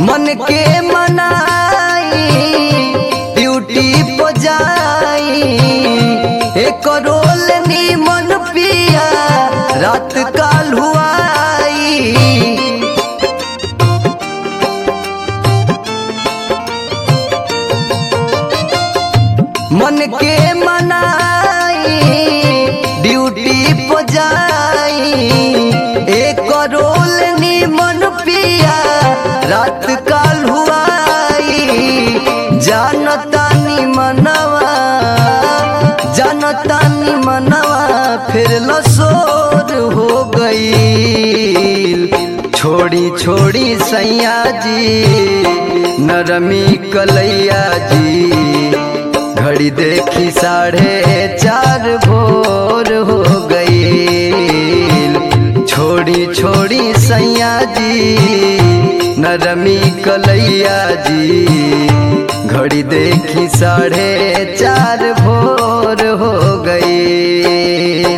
मन के मनाई ड्यूटी पर जाई एक रोल मन पिया रात काल हुआई मन के मनाई ड्यूटी पर जाई एक रोल मन पिया रात काल हुआई जानता नी मनवा जानता नी मनवा फिर लसोर हो गई छोड़ी छोड़ी सैया जी नरमी कलैया जी घड़ी देखी साढ़े चार भोर हो गई छोड़ी छोड़ी सैया जी नरमी कलैया जी घड़ी देखी साढ़े चार भोर हो गई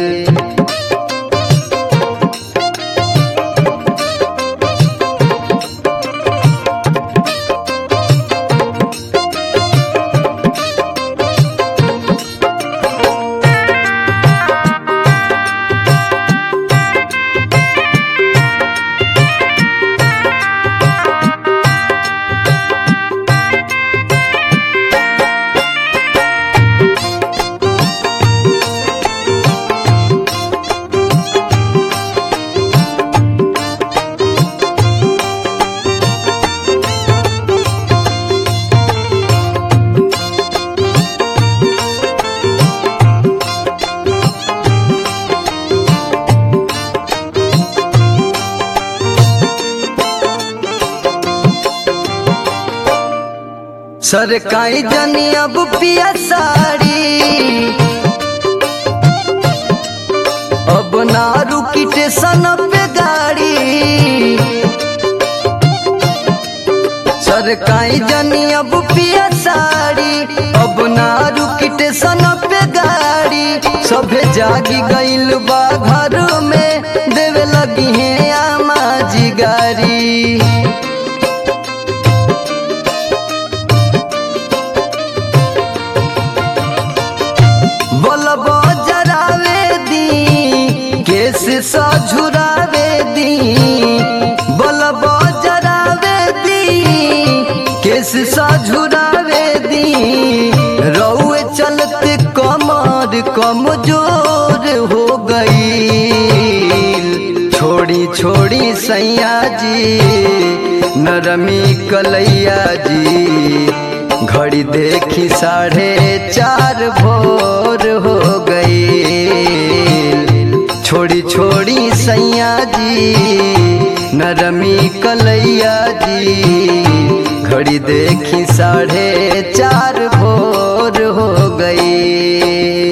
सरकाई जनी अब पिया साड़ी अब ना रुकी टेशन पे गाड़ी सरकाई जनी अब पिया साड़ी अब ना रुकी टेशन पे गाड़ी सभे जागी गइल बा घर में देवे लगी है आमा जी गारी बलब जरावे दी केस सझुरावे दी बलब जरावे दी केस सझुरावे दी रउए चलते कमर कमजोर हो गई छोड़ी छोड़ी सैया जी नरमी कलैया जी घड़ी देखी साढ़े चार भोर हो गई छोड़ी छोड़ी सैया जी नरमी कलैया जी घड़ी देखी साढ़े चार भोर हो गई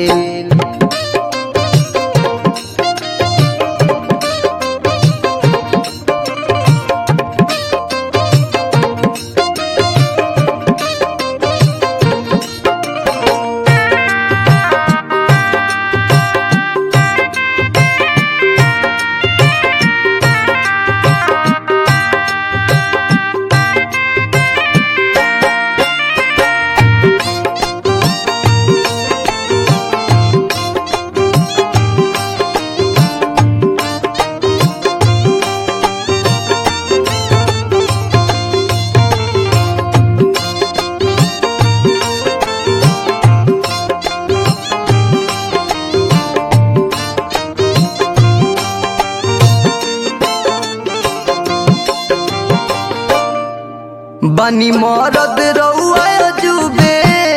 बनी मरद रउआ जुबे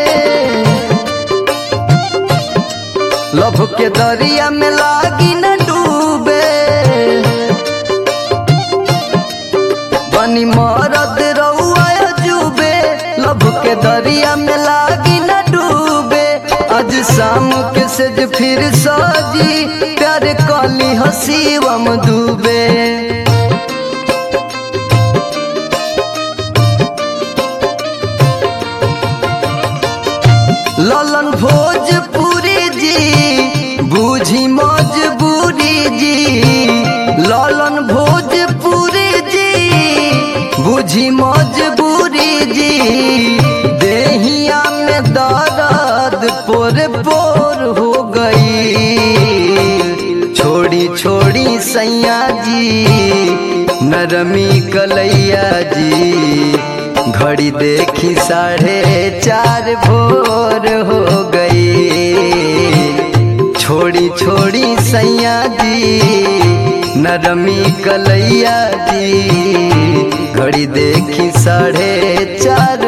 लभ के दरिया में लागी न डूबे बनी मरद रउआ जुबे लभ के दरिया में लागी न डूबे आज शाम के सज फिर सजी प्यार कली हसीवम डूबे ललन भोजपुरी जी बूझी मजबूरी जी ललन भोजपुरी जी बुझ बुझी मजबूरी जी देहिया में दर्द पोर पोर हो गई छोड़ी छोड़ी सैया जी नरमी कलैया जी घड़ी देखी साढ़े चार भोर हो गई छोड़ी छोड़ी सैया जी नरमी कलैया जी घड़ी देखी साढ़े चार